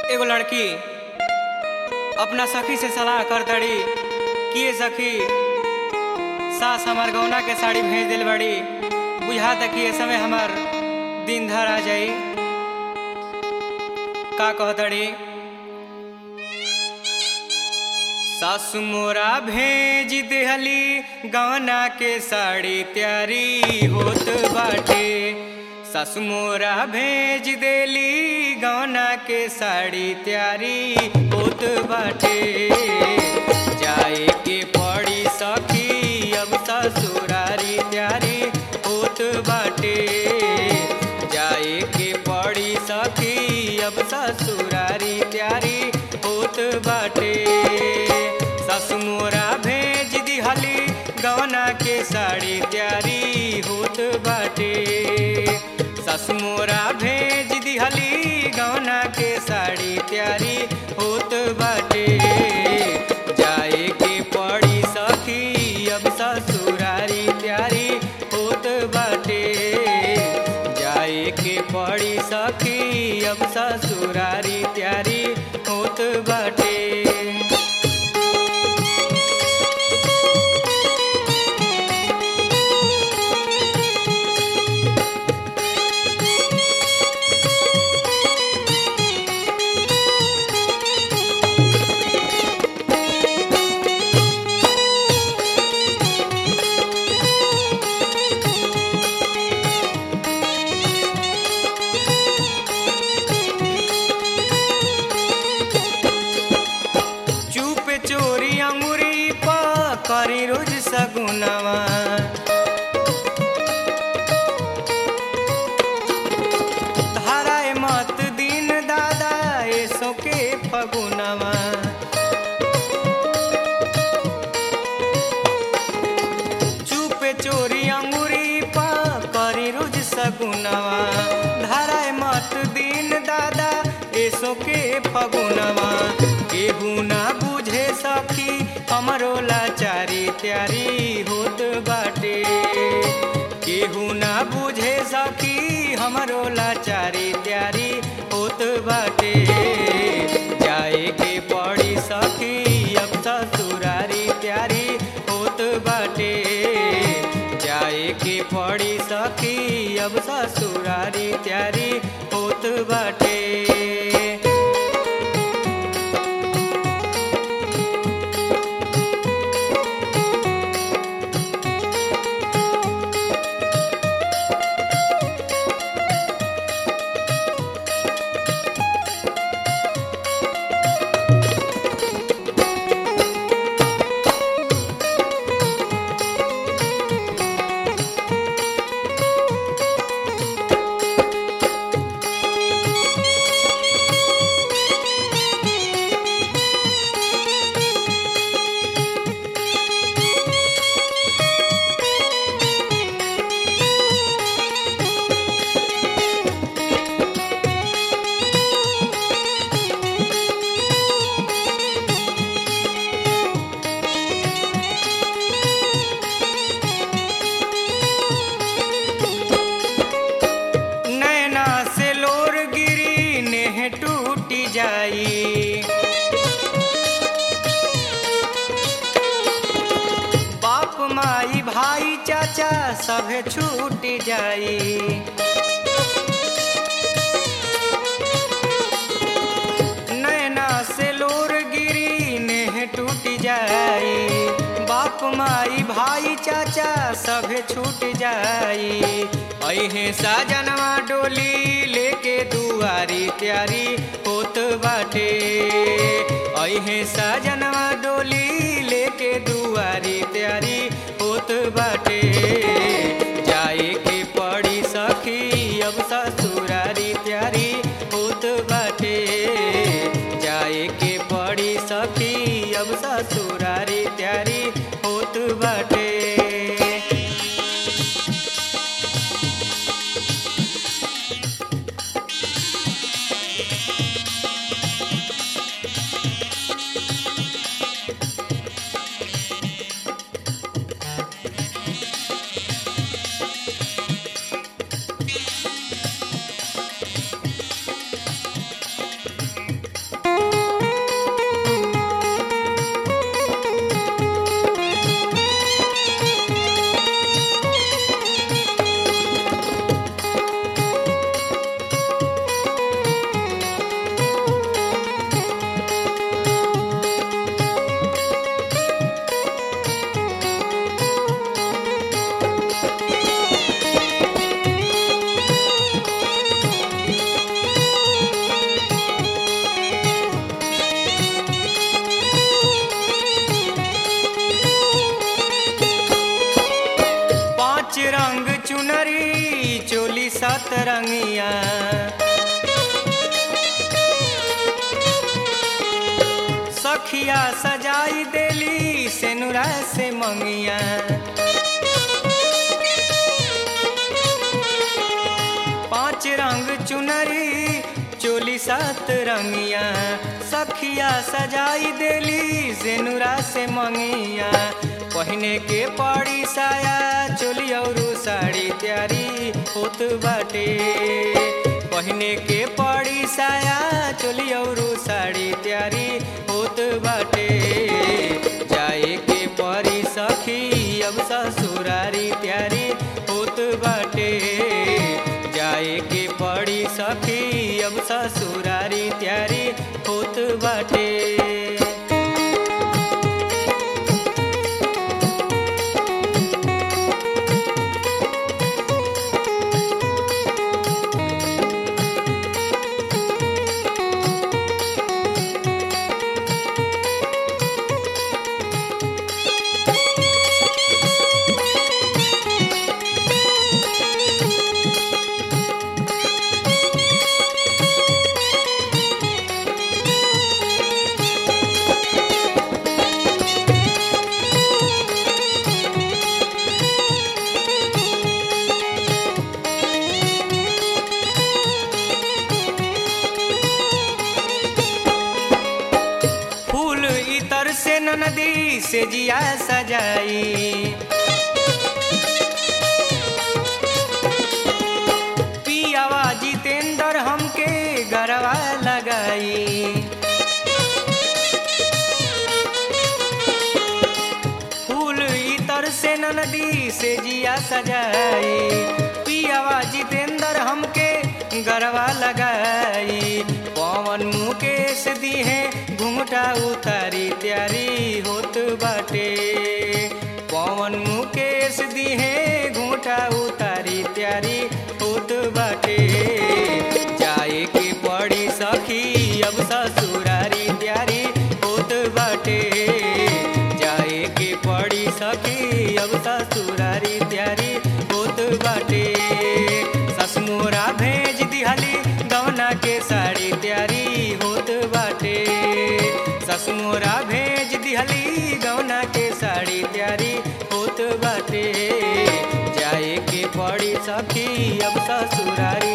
एगो लड़की अपना सखी से सलाह कर दड़ी कि ये सखी सास हमार गौना के साड़ी भेज दिल बड़ी बुझा तक कि ये समय हमार दिन धर आ जाई का कह दड़ी सासु मोरा भेज देहली गौना के साड़ी तैयारी होत बाटे सासु मोरा भेज देली गौना के साड़ी तैयारी होत बाटे जाए के पड़ी सखी अब ससुरारी तैयारी होत बाटे जाए के पड़ी सखी अब ससुरारी तैयारी होत बाटे सासु मोरा भेज दिहली गौना के साड़ी तैयारी होत बाटे सासु मोरा भेज दिहली गौना के साड़ी तैयारी होत बाटे जाए के पड़ी सखी अब ससुरारी तैयारी होत बाटे जाए के पड़ी सखी अब ससुरारी तैयारी होत बाटे चुप चोरी अंगुरी पा करी रोज सगुनवा धाराए मत दिन दादा ऐसो के फगुनवा चुप चोरी अंगुरी पा करी रोज सगुनवा धाराए मत दिन दादा ऐसो के फगुनवा केहू ना बुझे सखी हमरो लाचारी तैयारी होत बाटे केहू ना बुझे सखी हमरो लाचारी तैयारी होत बाटे जाए के पड़ी सखी अब ससुरारी तैयारी होत बाटे जाए के पड़ी सखी अब ससुरारी तैयारी होत बाटे नैना से लोर गिरी नेह टूट जाई बाप माई भाई चाचा सभे छूट जाई नैना से लोर गिरी नेह टूट जाई बाप माई भाई चाचा सभे छूट जाई अहे साजनवा डोली लेके दुआरी तैयारी होत बाटे अहे साजनवा डोली लेके दुआरी तैयारी होत बाटे जाए के पड़ी सखी अब ससुरारी तैयारी होत बाटे जाए के पड़ी सखी अब ससुरारी तैयारी होत बाटे सतरंगिया सखिया सजाई देली सेनुरा से मंगिया पांच रंग चुनरी चोली सात रंगिया सखिया सजाई देली सेनुरा से मंगिया पहने के पड़ी साया चोली और साड़ी त्यारी होत बाटे पहने के पड़ी साया चोली और साड़ी त्यारी होत बाटे जाए के परी सखी अब ससुरारी त्यारी होत बाटे जाए के पड़ी सखी अब ससुरारी त्यारी होत बाटे फूल इतर से नदी से जिया सजाई पियावा जितेंद्र हमके गरवा लगाई फूल इतर से नदी से जिया सजाई पियावा जितेंद्र हमके गरवा लगाई पवन मुकेश दी है घुंघटा उतारी त्यारी होत बाटे पवन मुकेश दी है घुंघटा उतारी त्यारी होत बाटे जाए के पड़ी सखी अब ससुरारी त्यारी होत बाटे जाए के पड़ी सखी अब ससुरारी त्यारी होत बाटे ससमोरा भेज दिहली गवना के साड़ी त्यारी होत बाटे ससमोरा भेज दिहली गवना के साड़ी त्यारी होत बाटे जाए के पड़ी सखी अब ससुरारी